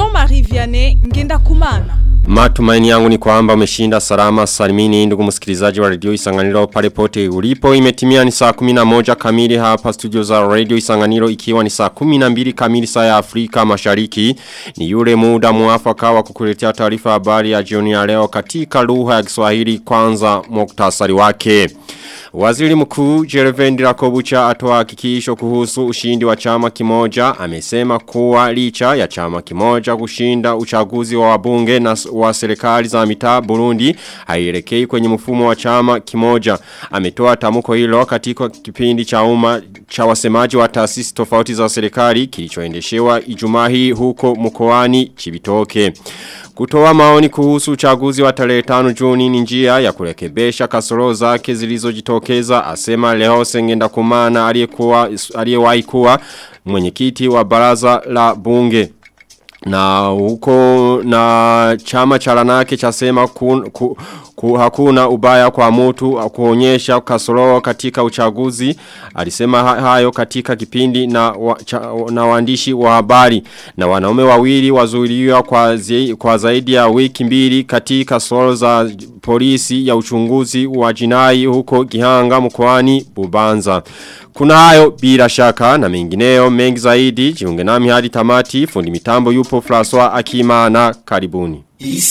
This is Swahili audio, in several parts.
Jean-Marie Vianney Ngenda Kumana. Matumaini yangu ni kwamba umeshinda salama salimini ndugu msikilizaji wa radio Isanganiro pale pote ulipo imetimia ni saa 11 kamili hapa studio za radio Isanganiro ikiwa ni saa 12 kamili saa ya Afrika Mashariki ni yule muda muafaka wa kukuletea taarifa habari ya jioni ya leo katika lugha ya Kiswahili kwanza muktasari wake Waziri mkuu Jerevendi Rakobucha atoa hakikisho kuhusu ushindi wa chama kimoja amesema kuwa licha ya chama kimoja kushinda uchaguzi wa wabunge na wa serikali za mitaa Burundi haielekei kwenye mfumo wa chama kimoja ametoa tamko hilo katika kipindi cha umma cha wasemaji wa taasisi tofauti za serikali kilichoendeshewa Ijumaa hii huko mkoani Chibitoke Kutoa maoni kuhusu uchaguzi wa tarehe 5 Juni ni njia ya kurekebesha kasoro zake zilizojitokeza asema leo sengenda kumana aliyekuwa aliyewahi kuwa mwenyekiti wa baraza la bunge na huko na chama cha lanake chasema kun, ku, ku, hakuna ubaya kwa mtu kuonyesha kasoro katika uchaguzi alisema hayo katika kipindi na, wa, cha, na waandishi wa habari na wanaume wawili wazuiliwa kwa, zi, kwa zaidi ya wiki mbili katika soro za polisi ya uchunguzi wa jinai huko Gihanga mkoani Bubanza kuna hayo bila shaka na mengineo mengi zaidi jiunge nami hadi tamati fundi mitambo yupo François Akimana karibuni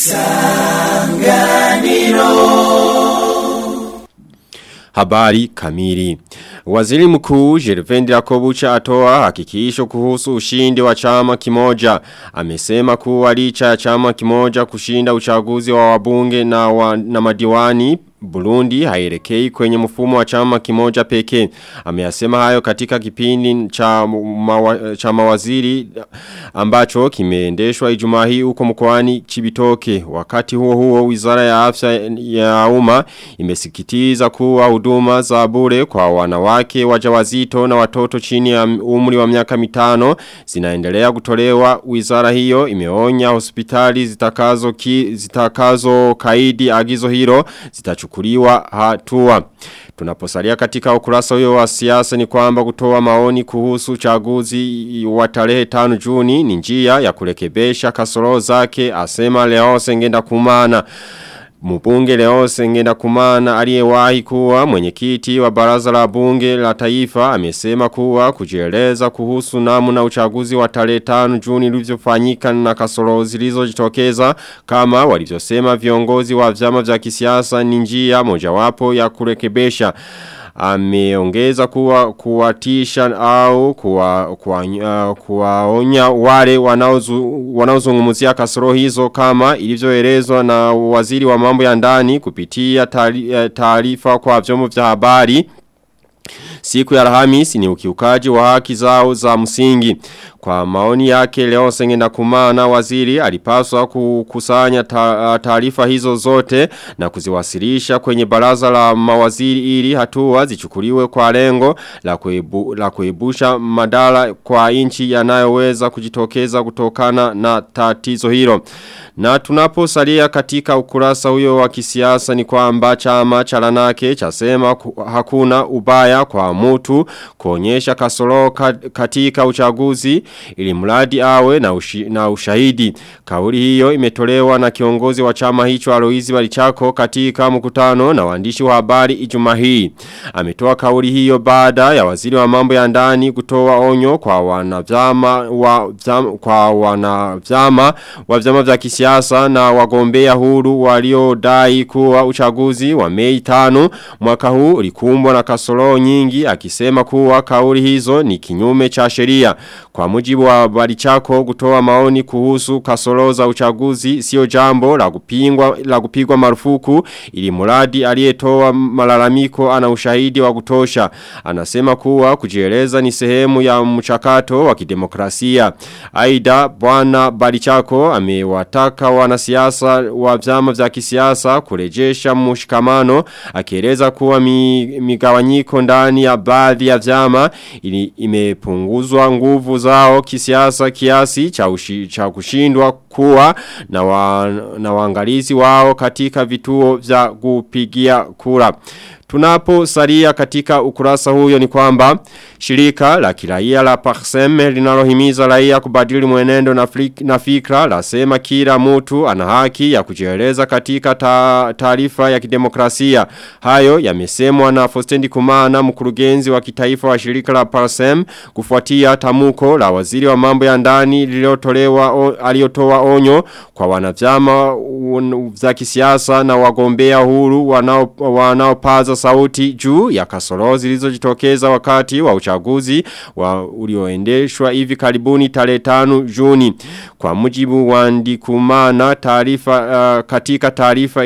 Isanganiro Habari kamili Waziri mkuu Jervendi Rakobucha atoa hakikisho kuhusu ushindi wa chama kimoja. Amesema kuwa licha ya chama kimoja kushinda uchaguzi wa wabunge na, wa, na madiwani Burundi hairekei kwenye mfumo wa chama kimoja pekee. Ameyasema hayo katika kipindi cha, mawa, cha mawaziri ambacho kimeendeshwa Ijumaa hii huko mkoani Chibitoke. Wakati huo huo Wizara ya Afya ya Umma imesikitiza kuwa huduma za bure kwa wanawake wajawazito na watoto chini ya umri wa miaka mitano zinaendelea kutolewa. Wizara hiyo imeonya hospitali zitakazo ki, zitakazo kaidi agizo hilo zitachukua kuchukuliwa hatua. Tunaposalia katika ukurasa huyo wa siasa ni kwamba kutoa maoni kuhusu uchaguzi wa tarehe 5 Juni ni njia ya kurekebesha kasoro zake asema leo sengenda kumana. Mbunge leo sengenda kumana aliyewahi kuwa mwenyekiti wa baraza la bunge la taifa amesema kuwa kujieleza kuhusu namna uchaguzi wa tarehe 5 Juni ulivyofanyika na kasoro zilizojitokeza kama walivyosema viongozi wa vyama vya kisiasa ni njia mojawapo ya kurekebesha ameongeza kuwa kuwatisha au kuwa, kuwa, uh, kuwaonya wale wanaozungumzia kasoro hizo kama ilivyoelezwa na waziri wa mambo ya ndani kupitia taarifa kwa vyombo vya habari Siku ya Alhamisi ni ukiukaji wa haki zao za msingi. Kwa maoni yake leo sengenda kumana waziri alipaswa kukusanya taarifa hizo zote na kuziwasilisha kwenye baraza la mawaziri ili hatua zichukuliwe kwa lengo la, kuebu, la kuebusha madala kwa inchi yanayoweza kujitokeza kutokana na tatizo hilo. Na tunaposalia katika ukurasa huyo wa kisiasa ni kwamba chama cha lanake chasema hakuna ubaya kwa mtu kuonyesha kasoro katika uchaguzi ili mradi awe na, ushi, na ushahidi. Kauli hiyo imetolewa na kiongozi wa chama hicho Aloizi Balichako katika mkutano na waandishi wa habari Ijumaa hii. Ametoa kauli hiyo baada ya waziri wa mambo ya ndani kutoa onyo kwa wanavyama wa vyama, kwa wanavyama wa vyama vya kisiasa na wagombea huru waliodai kuwa uchaguzi wa Mei 5 mwaka huu ulikumbwa na kasoro nyingi akisema kuwa kauli hizo ni kinyume cha sheria. Kwa mujibu wa Balichako kutoa maoni kuhusu kasoro za uchaguzi sio jambo la kupingwa la kupigwa marufuku ili mradi aliyetoa malalamiko ana ushahidi wa kutosha. Anasema kuwa kujieleza ni sehemu ya mchakato wa kidemokrasia. Aida bwana Balichako amewataka wanasiasa wa vyama vya kisiasa kurejesha mshikamano akieleza kuwa mi, migawanyiko ndani ya baadhi ya vyama ili imepunguzwa nguvu zao kisiasa kiasi cha, ushi, cha kushindwa kuwa na, wa, na waangalizi wao katika vituo vya kupigia kura. Tunapo salia katika ukurasa huyo ni kwamba shirika la kiraia la Parseme linalohimiza raia kubadili mwenendo na, flik, na fikra lasema kila mtu ana haki ya kujieleza katika taarifa ya kidemokrasia. Hayo yamesemwa na Fostendi Kumana mkurugenzi wa kitaifa wa shirika la Parsem kufuatia tamuko la waziri wa mambo ya ndani lililotolewa aliyotoa onyo kwa wanavyama za kisiasa na wagombea huru wanaopaza wanao sauti juu ya kasoro zilizojitokeza wakati wa uchaguzi wa ulioendeshwa hivi karibuni tarehe 5 Juni kwa mujibu wa Ndikumana taarifa uh, katika taarifa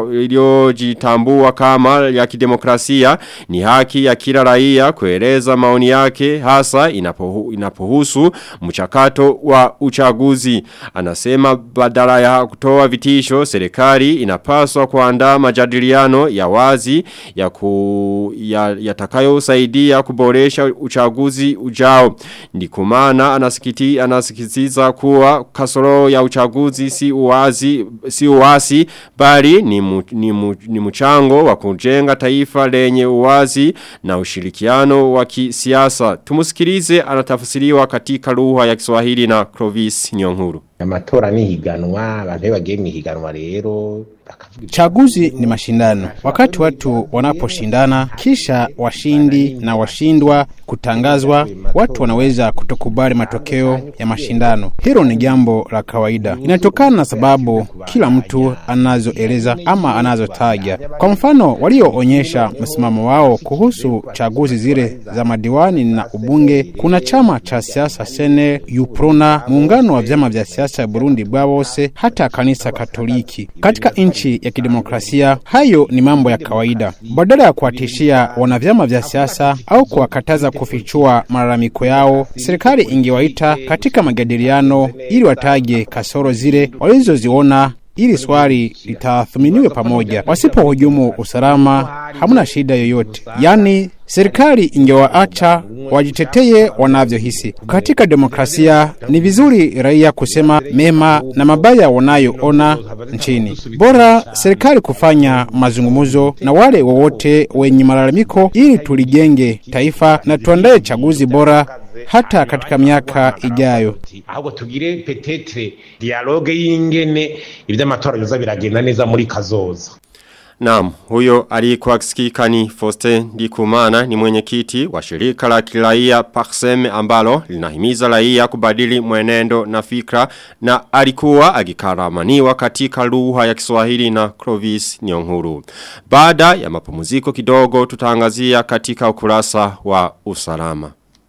iliyojitambua kama ya kidemokrasia ni haki ya kila raia kueleza maoni yake hasa inapohu, inapohusu mchakato wa uchaguzi anasema badala ya kutoa vitisho serikali inapaswa kuandaa majadiliano ya wazi ya ku, ya, yatakayo usaidia kuboresha uchaguzi ujao. Ndikumana anasikiti anasikitiza kuwa kasoro ya uchaguzi si uwazi si uwasi bali ni, mu, ni, mu, ni mchango wa kujenga taifa lenye uwazi na ushirikiano wa kisiasa. Tumusikilize anatafsiriwa katika lugha ya Kiswahili na Clovis Nyonguru. Amatora ni higanwa abantu bagiye mu higanwa rero Chaguzi ni mashindano. Wakati watu wanaposhindana kisha washindi na washindwa kutangazwa, watu wanaweza kutokubali matokeo ya mashindano. Hilo ni jambo la kawaida, inatokana na sababu kila mtu anazoeleza ama anazotaja. Kwa mfano, walioonyesha msimamo wao kuhusu chaguzi zile za madiwani na ubunge, kuna chama cha siasa Sene, Uprona, muungano wa vyama vya siasa Burundi bwa bose, hata kanisa Katoliki. Katika nchi ya kidemokrasia, hayo ni mambo ya kawaida. Badala ya kuwatishia wanavyama vya siasa au kuwakataza kufichua malalamiko yao, serikali ingewaita katika majadiliano ili wataje kasoro zile walizoziona ili swali litathminiwe pamoja. Wasipohujumu usalama, hamna shida yoyote. Yaani, serikali ingewaacha wajiteteye wanavyohisi. Katika demokrasia ni vizuri raia kusema mema na mabaya wanayoona nchini. Bora serikali kufanya mazungumzo na wale wowote wenye malalamiko ili tulijenge taifa na tuandae chaguzi bora hata katika miaka ijayo. ahubwo tugire petetre dialogue y'ingene ivy'amatora biza biragenda neza muri kazoza Naam, huyo alikuwa kisikika ni Foste Ndikumana ni mwenyekiti wa shirika la kiraia Parsem ambalo linahimiza raia kubadili mwenendo na fikra na alikuwa agikaramaniwa katika lugha ya Kiswahili na Clovis Nyonguru. Baada ya mapumziko kidogo tutaangazia katika ukurasa wa usalama.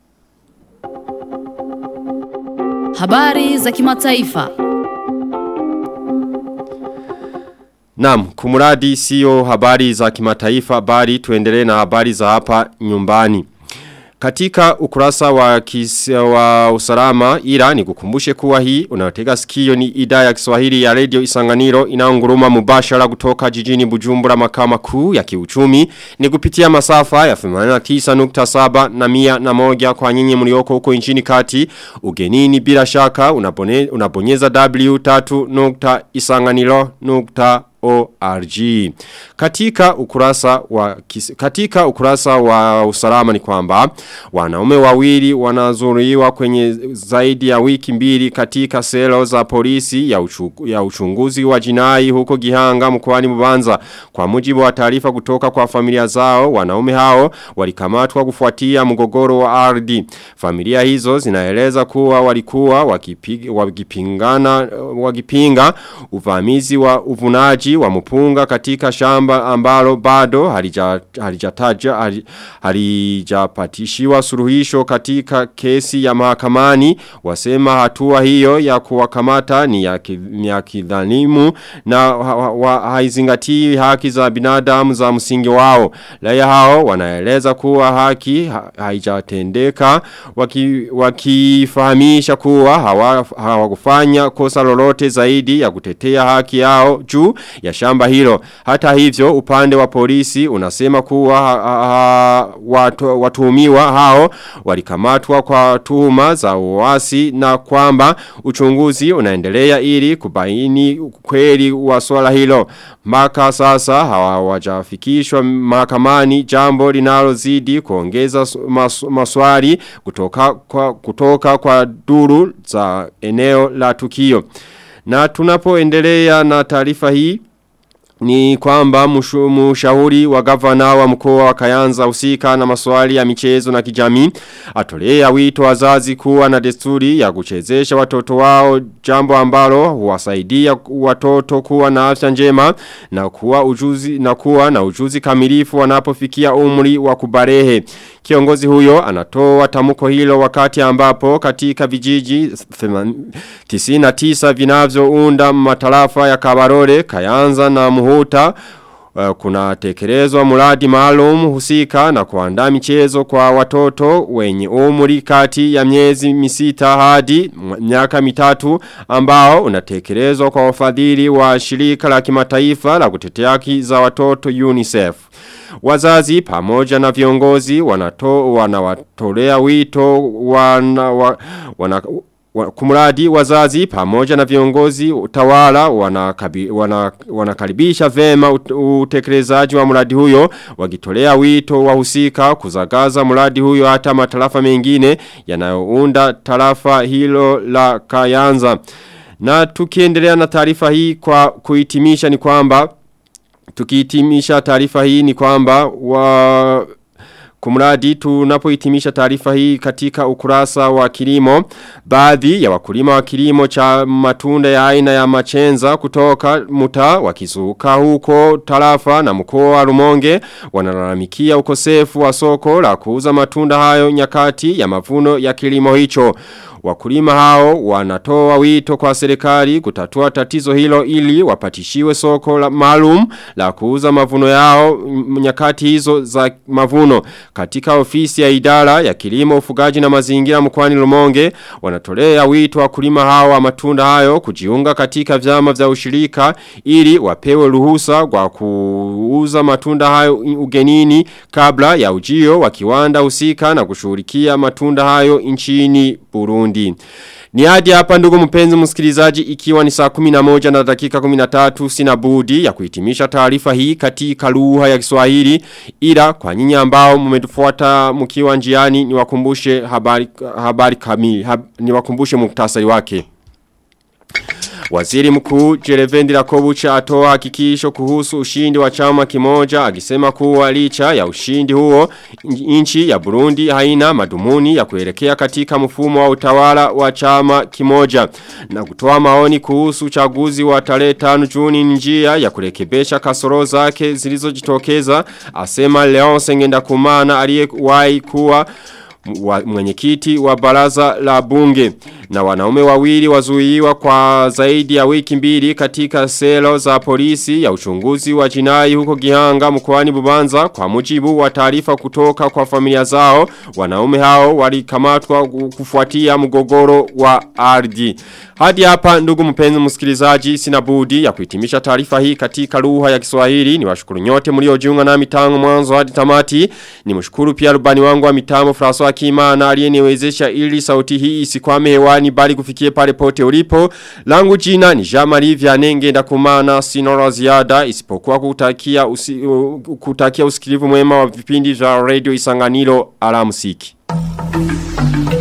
Habari za kimataifa. Naam, kumuradi sio habari za kimataifa bali tuendelee na habari za hapa nyumbani. Katika ukurasa wa, kis, wa usalama ila ni kukumbushe kuwa hii unayotega sikio ni idhaa ya Kiswahili ya Radio Isanganiro inaonguruma mubashara kutoka jijini Bujumbura makao makuu ya kiuchumi ni kupitia masafa ya 89.7 na mia na moja kwa nyinyi mlioko huko nchini kati ugenini bila shaka unabone, unabonyeza w3.isanganiro.com ORG. Katika ukurasa wa kis, katika ukurasa wa usalama ni kwamba wanaume wawili wanazuriwa kwenye zaidi ya wiki mbili katika selo za polisi ya, uchu, ya uchunguzi wa jinai huko Gihanga mkoani Mubanza. Kwa mujibu wa taarifa kutoka kwa familia zao, wanaume hao walikamatwa kufuatia mgogoro wa ardhi. Familia hizo zinaeleza kuwa walikuwa wakipig, wakipingana wakipinga uvamizi wa uvunaji wa mpunga katika shamba ambalo bado halijataja halijapatishiwa suluhisho katika kesi ya mahakamani wasema hatua hiyo ya kuwakamata ni ya, ki, ni ya kidhalimu na haizingatii haki za binadamu za msingi wao raia hao wanaeleza kuwa haki haijatendeka wakifahamisha waki kuwa hawakufanya hawa kosa lolote zaidi ya kutetea haki yao juu ya shamba hilo. Hata hivyo upande wa polisi unasema kuwa ha, ha, watu, watuhumiwa hao walikamatwa kwa tuhuma za uasi na kwamba uchunguzi unaendelea ili kubaini kweli wa swala hilo. Mpaka sasa hawajafikishwa mahakamani jambo linalozidi kuongeza mas, maswali kutoka kwa, kutoka kwa duru za eneo la tukio. Na tunapoendelea na taarifa hii ni kwamba mshauri wa gavana wa mkoa wa Kayanza usika na maswali ya michezo na kijamii atolea wito wazazi kuwa na desturi ya kuchezesha watoto wao jambo ambalo huwasaidia watoto kuwa na afya njema na kuwa ujuzi na kuwa na ujuzi kamilifu wanapofikia umri wa kubarehe kiongozi huyo anatoa tamko hilo wakati ambapo katika vijiji 99 vinavyounda matarafa ya Kabarore Kayanza na Muhuta Uh, kuna tekelezwa muradi maalum husika na kuandaa michezo kwa watoto wenye umri kati ya miezi misita hadi miaka mitatu ambao unatekelezwa kwa wafadhili wa shirika la kimataifa la kutetea haki za watoto UNICEF. Wazazi pamoja na viongozi wanato wanawatolea wito wana, wana, wana kumuradi wazazi pamoja na viongozi utawala wanakabi, wana, wanakaribisha vema utekelezaji wa muradi huyo wakitolea wito wahusika kuzagaza muradi huyo hata matarafa mengine yanayounda tarafa hilo la Kayanza na tukiendelea na taarifa hii kwa kuhitimisha ni kwamba tukihitimisha taarifa hii ni kwamba wa Kumradi tunapohitimisha taarifa hii katika ukurasa wa kilimo, baadhi ya wakulima wa kilimo cha matunda ya aina ya machenza kutoka muta wakizuka huko tarafa na mkoa wa Rumonge wanalalamikia ukosefu wa soko la kuuza matunda hayo nyakati ya mavuno ya kilimo hicho. Wakulima hao wanatoa wito kwa serikali kutatua tatizo hilo ili wapatishiwe soko la maalum la kuuza mavuno yao nyakati hizo za mavuno. Katika ofisi ya idara ya kilimo ufugaji na mazingira mkwani Lumonge wanatolea wito wakulima hao wa matunda hayo kujiunga katika vyama vya ushirika ili wapewe ruhusa kwa kuuza matunda hayo ugenini kabla ya ujio wa kiwanda husika na kushughulikia matunda hayo nchini Burundi. Ni hadi hapa ndugu mpenzi msikilizaji ikiwa ni saa 11 na dakika 13 sina budi ya kuhitimisha taarifa hii katika lugha ya Kiswahili ila kwa nyinyi ambao mmetufuata mkiwa njiani niwakumbushe habari habari kamili hab, niwakumbushe muktasari wake. Waziri mkuu Jerevendi Rakobucha atoa hakikisho kuhusu ushindi wa chama kimoja akisema kuwa licha ya ushindi huo nchi ya Burundi haina madumuni ya kuelekea katika mfumo wa utawala wa chama kimoja na kutoa maoni kuhusu uchaguzi wa tarehe 5 Juni njia ya kurekebesha kasoro zake zilizojitokeza asema Leon Ngenda Kumana aliyewahi kuwa mwenyekiti wa baraza la bunge na wanaume wawili wazuiwa kwa zaidi ya wiki mbili katika selo za polisi ya uchunguzi wa jinai huko Gihanga mkoani Bubanza kwa mujibu wa taarifa kutoka kwa familia zao wanaume hao walikamatwa kufuatia mgogoro wa ardhi hadi hapa ndugu mpenzi msikilizaji sina budi ya kuhitimisha taarifa hii katika lugha ya Kiswahili niwashukuru nyote mliojiunga nami tangu mwanzo hadi tamati nimshukuru pia rubani wangu wa mitambo François Kimana aliyeniwezesha ili sauti hii isikwame hewani bali kufikie pale pote ulipo langu jina ni Jean-Marie Vianney ngenda kumana sinora ziada isipokuwa kutakia usi, uh, kutakia usikilivu mwema wa vipindi vya radio Isanganiro alamsiki